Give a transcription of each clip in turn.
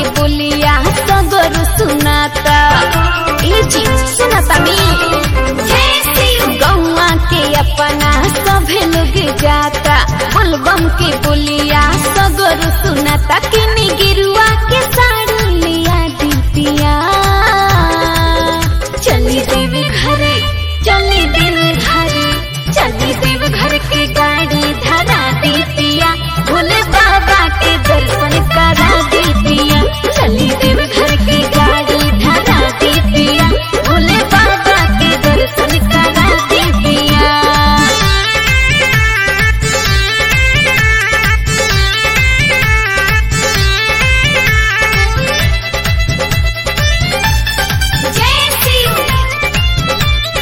बोलिया सगर सुनाता ए जी सुनाता मी गौवा के अपना सभे लोग जाता बोलबम के बोलिया सगर सुनाता किनी गिरुआ के साड़ी लिया दीपिया चली देवी घरे चली देवी घरे चली देव घर के गाड़ी धरा दीपिया भोले बाबा के दर्शन करा दीपिया चली देव घर के गाड़ी धरा दीपिया भोले बाबा के दर्शन करा दीपिया जय शिव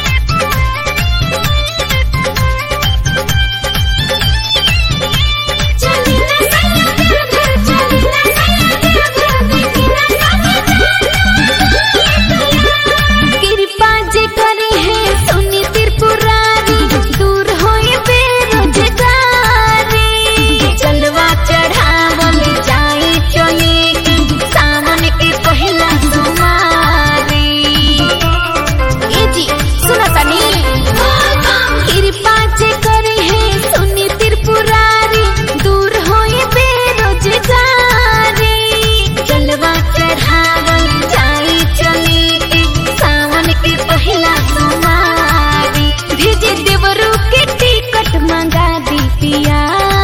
कृपा जे करी है सुनी त्रिपुरारी दूर होए बेरोजगारी चलवा चढ़ावल जाए चले के सावन के पहला सुमारी ए जी सुना तनी कृपा जे करी है सुनी त्रिपुरारी दूर होए बेरोजगारी चलवा चढ़ावल जाए चले के सावन के पहला सुमारी भेजे देवरू के टिकट मंगा दी पिया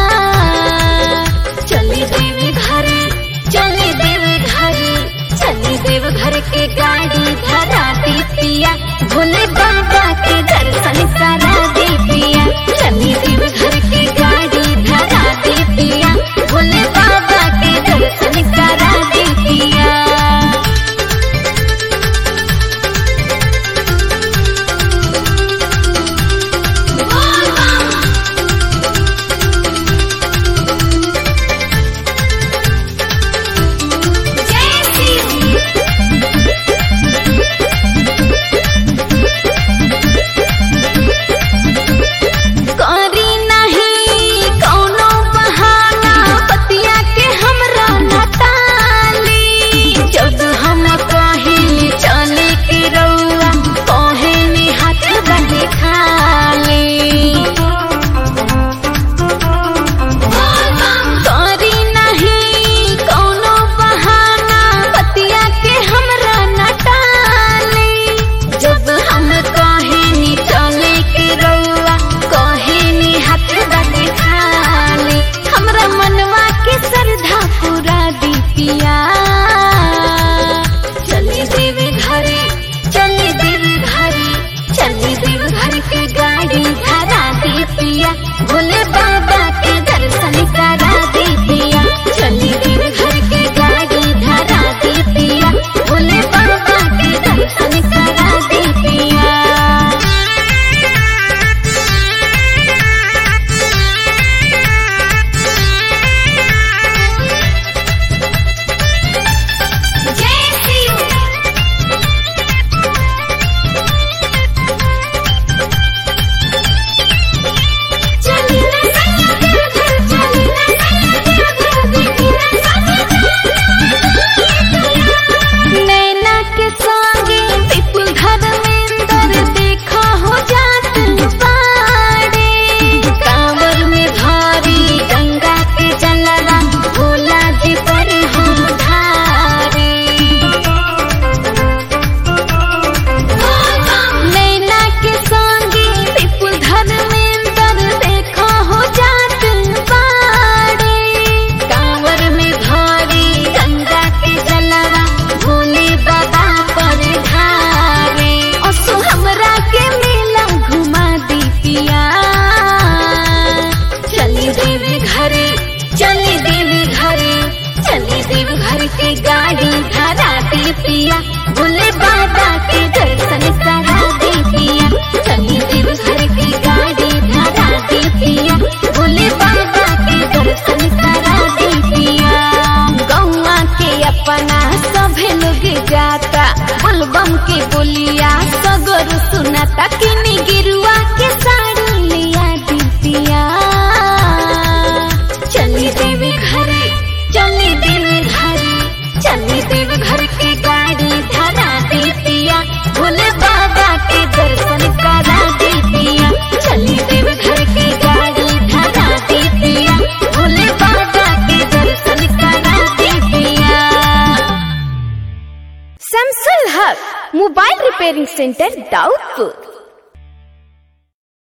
चली देवी घरे चली देवी घरे चली देव घर के गाड़ी धरा दी पिया भोले बाबा के दर्शन करा दी पिया चली देव घर के गाड़ी धरा दी पिया भोले बाबा के दर्शन करा दी पिया करी नहीं कौनो बहाना पतिया के हमरा नटाली जब हम कहिली चले के रउआ कहेनी हाथ बने खाली करी नहीं कौनो बहाना पतिया के हमरा नटाली जब हम कहेनी चले के रउआ कहेनी हाथ बने खाली हमरा मनवा के श्रद्धा पूरा दीपिया चली देवी घरे चली देवी घरे चली देव घर के गाड़ी धरा दीपिया भोले बाबा के दर्शन करा दीपिया चली देव घर के गाड़ी धरा दीपिया भोले बाबा के दर्शन करा दीपिया जय शिव नैना के संगे विपुल धर्मेंद्र देखा हो जात पाड़े कांवर में भारी गंगा के जलवा भोला जी पर हम धारे नैना के संगे विपुल धर्मेंद्र देखा हो जात पाड़े कांवर में भारी गंगा के जलवा भोले बाबा पर ढारे असु हमरा के मेला घुमा दी पिया चली देवी घरे चली देवी घरे चली देवी घर के गाड़ी धरा दी पिया भोले बाबा के दर्शन करा दी पिया चली देवी घर के गाड़ी धरा दी पिया भोले बाबा के दर्शन करा दी पिया गौवा के अपना सभे लोग जाता बोलबम के बोलिया सगर सुनाता किनी गिरुआ के साड़ी लिया दीपिया चली देवी घरे चली देवी घरे चली सेंटर दाऊदपुर